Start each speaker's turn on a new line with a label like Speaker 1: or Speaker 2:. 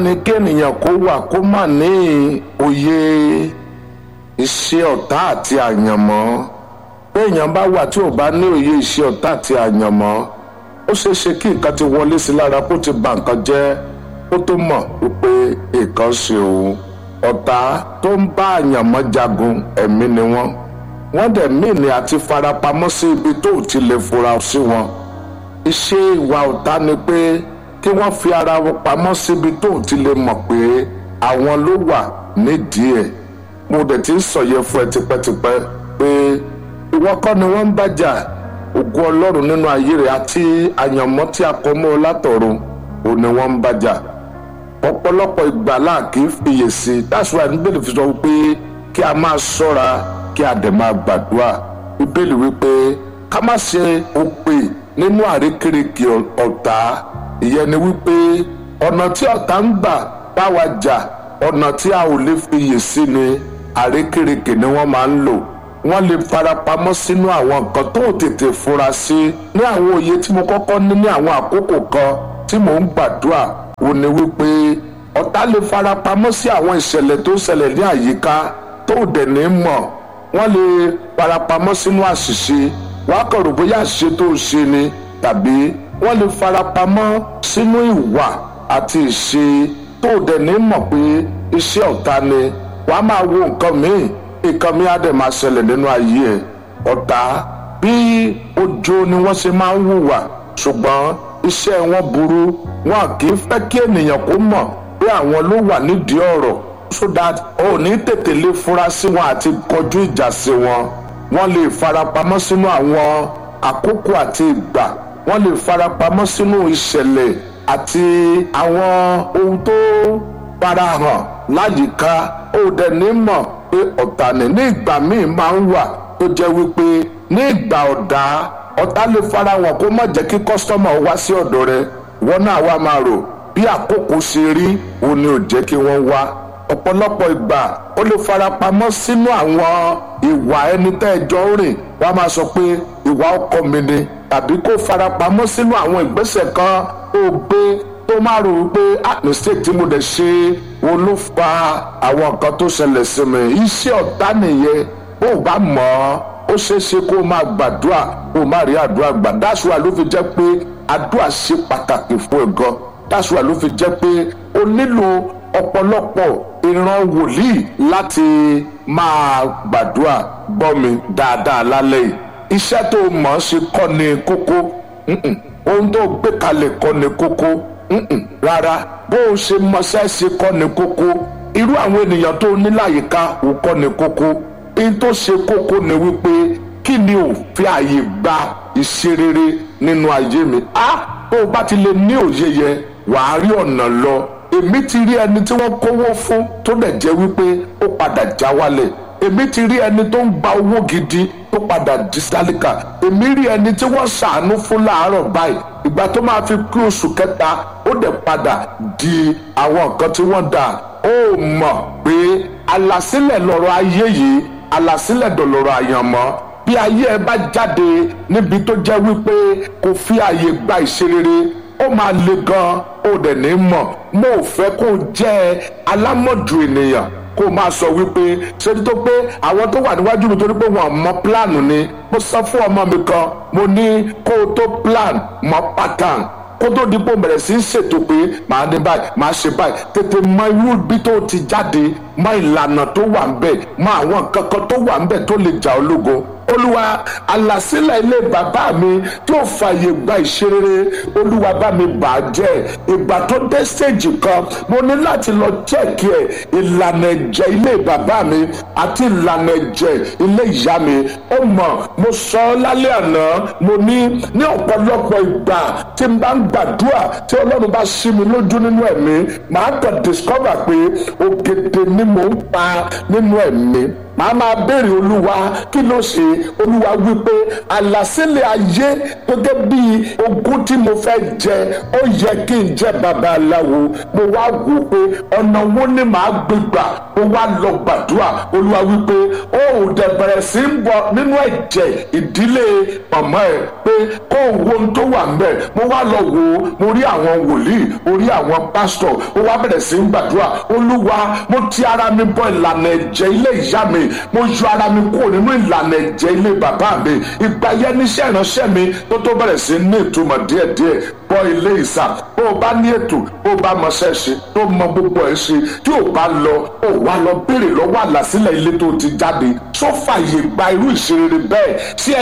Speaker 1: ní kéèyàn kó wà kó má ní òye iṣẹ́ ọ̀tá àti àyànmọ́ béèyàn bá wà tí ò bá ní òye iṣẹ́ ọ̀tá àti àyànmọ́ ó ṣeé ṣe kí nǹkan ti wọlé sí lára kó ti bà nǹkan jẹ́ ó tó mọ̀ wípé nǹkan ṣe òun ọ̀tá tó ń bá àyànmọ́ jagun ẹ̀mí ni wọ́n wọ́n dẹ̀ mìíní àti farapamọ́ sí ibi tó ti lè fura sí wọn iṣẹ́ ìwà ọ̀tá ni pé kí wọ́n fi ara wọn pamọ́ síbi tó ti lè mọ̀ pé àwọn ló wà nídìí ẹ̀ mo dẹ̀ ti ń sọ̀yẹ fún ẹ tipẹ́tipẹ́ pé ìwọ kọ́ ni wọ́n ń bàjà ògùn ọlọ́run nínú ayé rẹ̀ àti àyànmọ́ tí a kọ mọ́ ọ látọ̀run ò ní wọ́n ń bàjà ọ̀pọ̀lọpọ̀ ìgbà láà kì í fiyè sí i that's why níbẹ̀lì fi sọ pé kí a máa ṣọ́ra kí a dẹ̀ máa gbàdúrà bíbélì wípé ká má ṣe òpè nínú àrékérekè ọ̀tá ìyẹn ni wípé ọ̀nà tí ọ̀tá ń gbà bá wa jà ọ̀nà tí a ò lè fiyè sí ni àrékérekè ni wọ́n máa ń lò wọ́n lè farapamọ́ sínú àwọn nǹkan tó ò tètè fura sí ní àwọn òye tí mo kọ́kọ́ ní ní àwọn àkókò kan tí mò ń gbàdúrà ò ní wípé ọ̀tá lè farapamọ́ sí àwọn ìṣẹ̀lẹ̀ tó ń ṣẹlẹ̀ ní àyíká tó ò dẹ̀ ní mọ̀ wọ́n lè farapamọ́ sínú àṣìṣe wàá kàn rò bóyá àṣìṣe tó ń ṣe ni tàbí wọ́n lè farapamọ́ sínú ìwà àti ìṣe tó ò dẹ̀ ní mọ̀ pé iṣẹ́ ọ̀tá ni wàá máa wo nǹkan míì nǹkan míì á dẹ̀ máa ṣẹlẹ̀ nínú ayé ẹ̀ ọ̀tá bí ojo ni wọ́n ṣe máa ń hùwà ṣùgbọ́n iṣẹ́ wọn burú wọn kì í fẹ́ kí ènìyàn kó mọ̀ pé àwọn ló wà nídìí ọ̀rọ̀ so that o ní tètè lè fura sí wọn àti kọjú ìjà sí wọn wọ́n lè farapamọ́ sínú àwọn àkókò àti ìgbà wọ́n lè farapamọ́ sínú ìṣẹ̀lẹ̀ àti àwọn ohun tó farahàn láyìíká ó dẹ̀ ní mọ̀ pé ọ̀tá ni ní ìgbà míì máa ń wà tó jẹ́ wípé ní ìgbà ọ̀dá ọ̀tá lè fara wọn kó má jẹ́ kí kọ́sítọ́mà wá sí ọ̀dọ̀ rẹ wọ́n náà wá máa rò bí àkókò ṣe rí òun ni ò jẹ́ kí wọ́n wá ọ̀pọ̀lọpọ̀ ìgbà ó lè farapamọ́ sínú àwọn ìwà ẹni tẹ́ ẹ jọ ń rìn wọ́n á máa sọ pé ìwà ọkọ mi ni tàbí kó farapamọ́ sínú àwọn ìgbésẹ̀ kan tó gbé tó máa rò wípé ah mistake tí mo dẹ̀ ṣe wo ló fa àwọn nǹkan tó ṣẹlẹ̀ sí mi iṣẹ́ ọ̀tá nìyẹn bó o bá mọ̀ ọ́ ó ṣeé ṣe kó o máa gbàdúrà kó o máa rí àdúrà gbà dáṣùwà ló fi jẹ́ pé àdúrà ṣe pàtàkì fún ẹ gan dáṣùwà ló fi jẹ́ pé o nílò ọ̀pọ̀lọpọ̀ ìran wòlíì láti máa gbàdúrà gbọ́ mi dáadáa lálẹ́ yìí iṣẹ́ tó mọ̀ ọ́ ṣe kọ́ ni kókó ohun tó gbé kalẹ̀ kọ́ ni kókó rárá bó o ṣe mọṣẹ́ ṣe kọ́ ni kókó irú àwọn ènìyàn tó ní láyìíká ò kọ́ ni kókó ohun tó ṣe kókó ni wípé kí ni ò fi àyè gba ìṣerere nínú ayé mi á bó o bá ti lè ní òye yẹn wàá rí ọ̀nà lọ èmi ti rí ẹni tí wọ́n kówó fún tó dẹ̀ jẹ́ wípé ó padà já wálẹ̀ èmi ti rí ẹni tó ń gba owó gidi tó padà di sálíkà èmi rí ẹni tí wọ́n ṣàánú fún láàárọ̀ báyìí ìgbà tó máa fi kú oṣù kẹta ó dẹ̀ padà di àwọn nǹkan tí wọ́n dà ó mọ̀ pé àlàsílẹ̀ lọ́rọ̀ ayé yìí àlàsílẹ̀ dọ̀lọ́rọ̀ àyànmọ́ bí ayé ẹ bá jáde níbi tó jẹ́ wípé kò fi àyè gba ìṣerere ó máa le gan ó dẹ̀ ní mọ̀ mo ò fẹ́ kó jẹ́ alámọ̀jù ènìyàn kó máa sọ wípé ṣe tó pé àwọn tó wà níwájú mi torí pé wọn mọ plan ni mo sọ fún ọmọ mi kan mo ní kó o tó plan mọ pattern kó tó di pé o bẹ̀rẹ̀ sí í ṣètò pé màá ní báyìí màá ṣe báyìí tètè mọ irú bí tó ti jáde mọ ìlànà tó wà ń bẹ̀ mọ àwọn nǹkan kan tó wà ń bẹ̀ tó lè jà ológo olúwa àlàsílẹ̀ ilé bàbá mi tí ó fààyè gba ìṣerere olúwa bá mi bà á jẹ́ ìgbà tó dé stage kan mo ní láti lọ chẹ́ẹ̀kì ẹ̀ ìlànà ẹ̀jẹ̀ ilé bàbá mi àti ìlànà ẹ̀jẹ̀ ilé ìyá mi ó mọ̀ mo sọ ọ́ lálẹ́ àná mo ní ní ọ̀pọ̀lọpọ̀ ìgbà tí n bá ń gbàdúrà tí ọlọ́run bá ṣí mi lójú nínú ẹ̀mí màá kàn discover pé ògèdè ni mò ń pa nínú ẹ̀mí màá máa béèrè olúwa kí ló ṣe olúwa wípé àlàsílẹ̀ ayé gẹ́gẹ́ bí ogún tí mo fẹ́ jẹ ó yẹ kí n jẹ́ babaláwo mo wá wò pé ọ̀nà wo ni màá gbé gbà mo wá lọ gbàdúrà olúwa wípé ó ò dẹ̀ bẹ̀rẹ̀ sí ń bọ̀ nínú ẹ̀jẹ̀ ìdílé màmá ẹ̀ pé kó o wo ohun tó wà ń bẹ̀ mo wá lọ wò ó mo rí àwọn wòlíì mo rí àwọn pásítọ̀ ó wá bẹ̀rẹ̀ sí ń gbàdúrà olúwa mo ti ara mi bọ ìlànà ẹ̀jẹ̀ ilé ìyá mi mo yọ ara mi kúrò nínú ìlànà ẹ̀jẹ̀ ilé bàbá mi ìgbà yẹn níṣẹ́ ìránṣẹ́ mi tó tó bẹ̀rẹ̀ sí ní ìtumọ̀ díẹ̀díẹ̀ bọ ilé ìsà bó o bá ní ètò bó o bá mọṣẹ́ ṣe tó mọ gbogbo ẹ̀ ṣe tí ò bá lọ ó wá lọ béèrè lọ́wọ́ àlàsílẹ̀ ilé tó ti jáde sófàyè gba irú ìṣeré bẹ́ẹ̀ sí ẹ